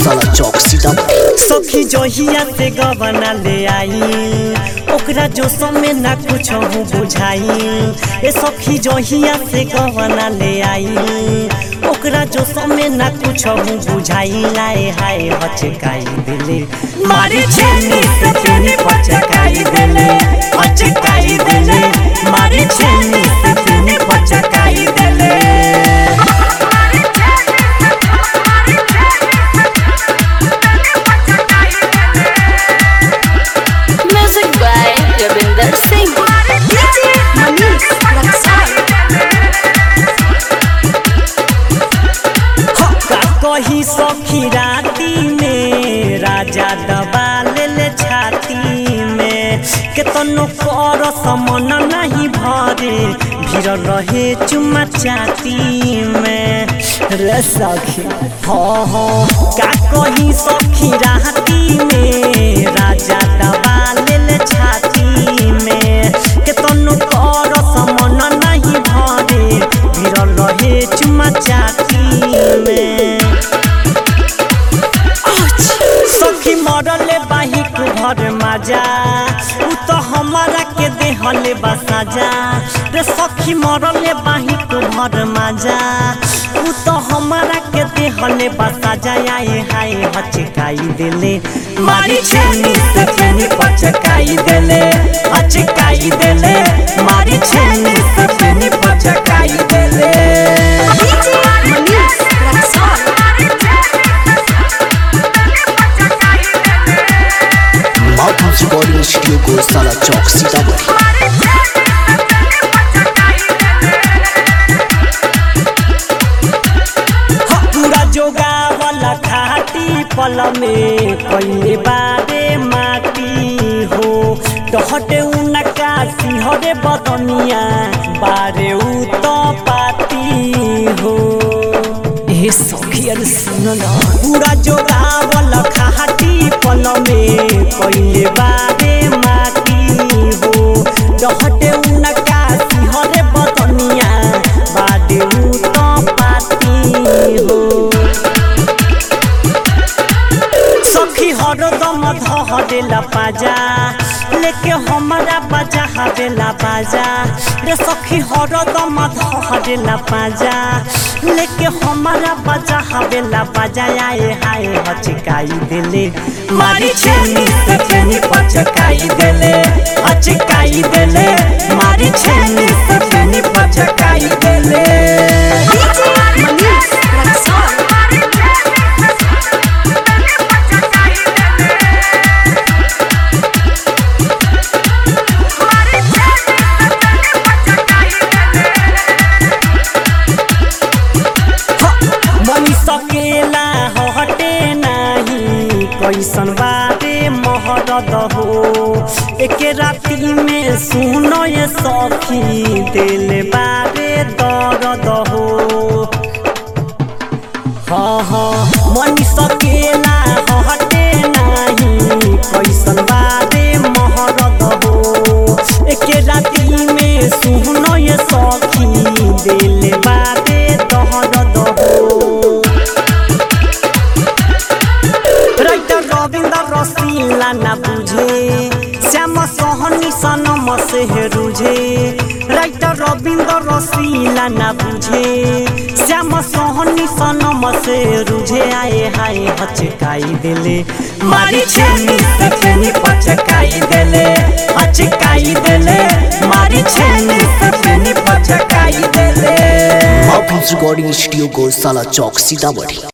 गौशाला चौक सीतामढ़ी सखी जहिया से गबना ले आई ओकरा जो समय ना कुछ बुझाई ए सखी जहिया से गबना ले आई ओकरा जो समय ना कुछ बुझाई लाए हाय हचकाई दिले मारी छेनी से छेनी पचकाई दिले हचकाई दिले मारी छेनी से छेनी पचकाई दिले Music by Ravinder Singh. DJ Manish Laksai. का कही सखी राती में राजा दबा ले छाती में केतनो कर समन नहीं भरे भीड़ रहे चुमा चाती में रे सखी हो हो का कही सखी राती में राजा दबा ले छाती में केतनो कर समन नहीं भरे भीड़ रहे चुमा चाती में सखी मरले बाहिक भर माजा उ तो हमारा के देहले बसाजा रे सखी मरले बाहिक भर माजा उ तो हमारा के देहले बसाजा आए हाय हचकाई देले मारी छेनी से छेनी पचकाई देले हचकाई देले मारी छेनी से छेनी पचकाई देले DJ Manish Laksai. Madhuri recording studio Gaushala Chowk Sitamarhi पूरा जोगावल खाटी पल में कइले बारे माटी हो डहटे उनका सिंहरे बदनिया बारे उ तो पाती हो ए सखियन सुन न पूरा जोगावल खाटी पल में कइले बारे माटी हो डहटे उनका सिंहरे बदनिया बारे उ तो पाती हो सखी हरदम धहरेला पाजा लेके हमारा बजा हरेला बाजा रे सखी हरदम धहरेला पाजा लेके हमारा बजा हवेला बाजा आए हाय हचकाई देले मारी छेनी से छेनी पचकाई देले हचकाई देले मारी छेनी से छेनी पचकाई देले DJ Manish Laksai. बनी सकेला हटे नाही कैसन बारे महरद हो एके राती में सुनो ये सखी दिल बारे दर्द हो हाँ हाँ मन सकेला हटे नाही कैसन बारे महरद हो एके राती में सुनो ये सखी दिल बारे दर्द हो राइटर रविंद्र रसीला ना बुझे श्याम सोहनी सनम से रुझे राइटर रविंद्र रसीला ना बुझे श्याम सोहनी सनम से रुझे आए हाय हचकाई देले मारी छेनी से छेनी पचकाई देले हचकाई देले मारी छेनी से छेनी पचकाई देले माधुरी रिकॉर्डिंग स्टूडियो गौशाला चौक सीतामढ़ी